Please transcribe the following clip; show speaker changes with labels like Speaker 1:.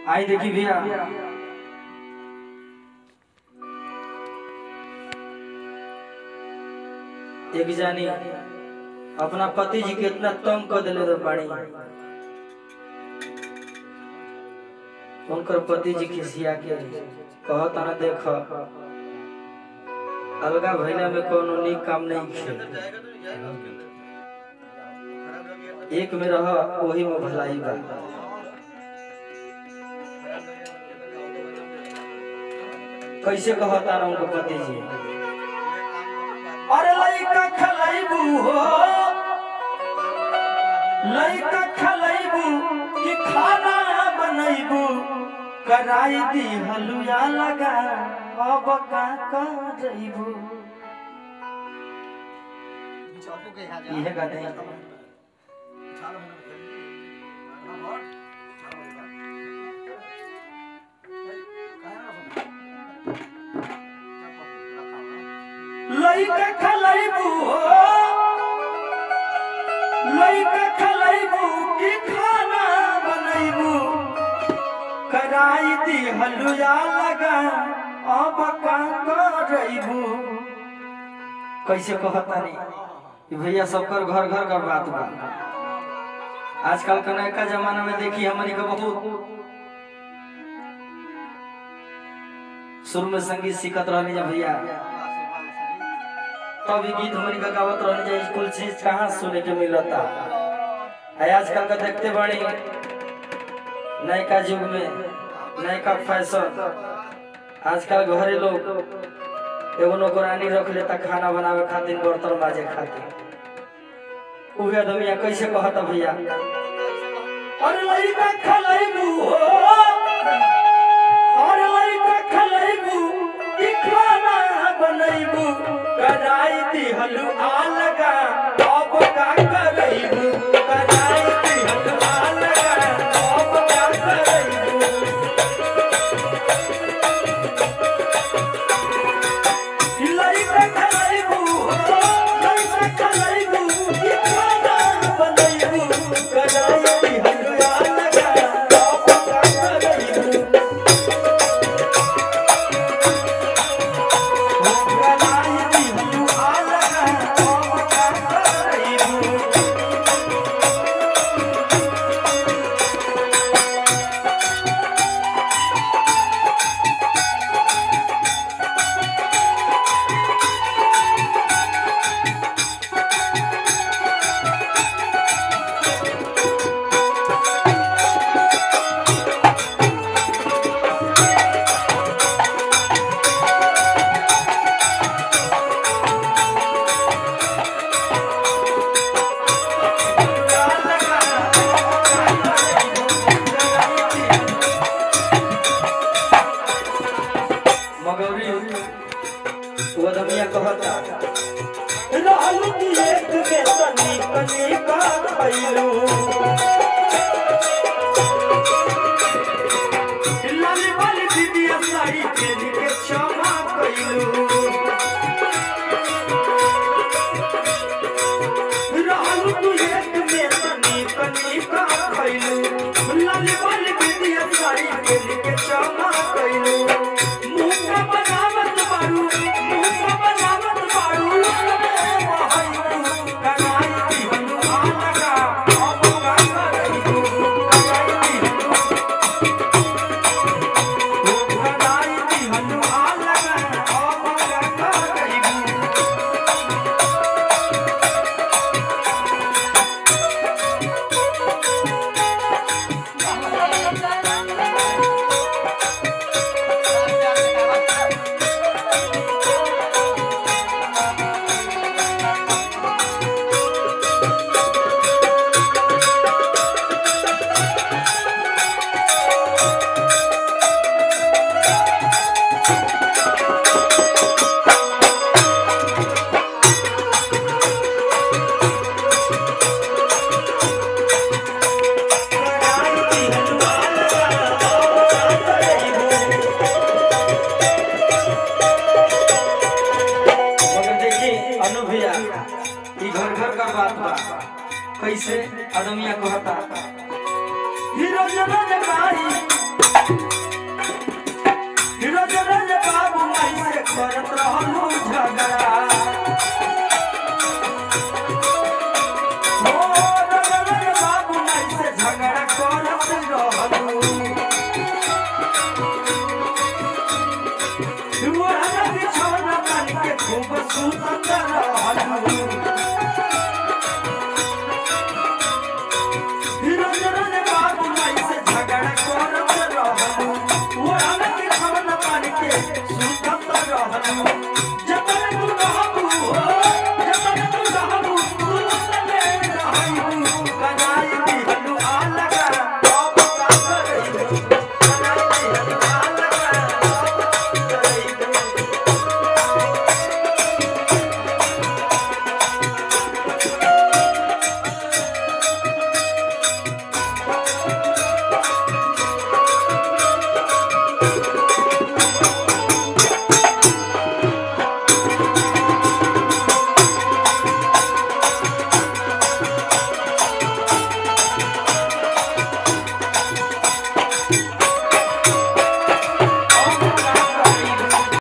Speaker 1: आई देखी भैया एक जानी अपना पति जी के इतना तंग कर दिले रे बाड़ी उनकर पति जी खिसिया के कहत ना देख अलगा भैला में कोनो नीक काम नहीं खे एक में रह वही में भलाई बा कैसे कहता ना उनके पति जी अरे लइका खलैबू हो लइका खलैबू कि खाना बनैबू कराई दी हलुया लगा अब का करैबू इहे गाते हैं लइका खलैबू हो लइका खलैबू कि खाना बनैबू कराई दी हलुया लगा अब का करैबू कैसे कहता नहीं भैया सबकर घर घर का बात बा आजकल के नयका जमाना में देखी हमारी के बहुत शुरू में संगीत सीखत रहनी जा भैया तभी गीत हमारी का गावत रहनी जा स्कूल चीज कहाँ सुने के मिलता है आजकल का देखते बड़ी नयका युग में नयका फैशन आजकल घरे लोग एगो नौकरानी रख लेता खाना बनावे खातिर बर्तन माजे खातिर उहे आदमिया कैसे कहता भैया अरे लइका खलैबू हो अरे लइका खलैबू कि खाना बनैबू कराई दी हलु आ लगा अब का करैबू कराई दी हलु आ लगा अब का करैबू लइका खलैबू हो लइका खलैबू कि खाना बनैबू कराई दी हलु आ लगा अब का करैबू कराई दी हलु आ लगा अब का करैबू मगौरी वो दमिया कहता रहलू की एक में तनी कनी का खैलू लाली वाली दीदी साड़ी पहन के क्षमा कैलू रहलू तू एक में तनी कनी का खैलू लाली वाली दीदी साड़ी पहन के क्षमा कैलू मुंह का बनावत बारू मुंह का बनावत बारू कनाई दी हनु आ लगा अब का करैबू कनाई दी हनु कनाई दी हनु आ लगा अब का करैबू कनाई दी हनु आ लगा अब का करैबू मगर देखी अनु भैया ई घर घर का बात बा कैसे आदमिया कहता हीरो जब जगाई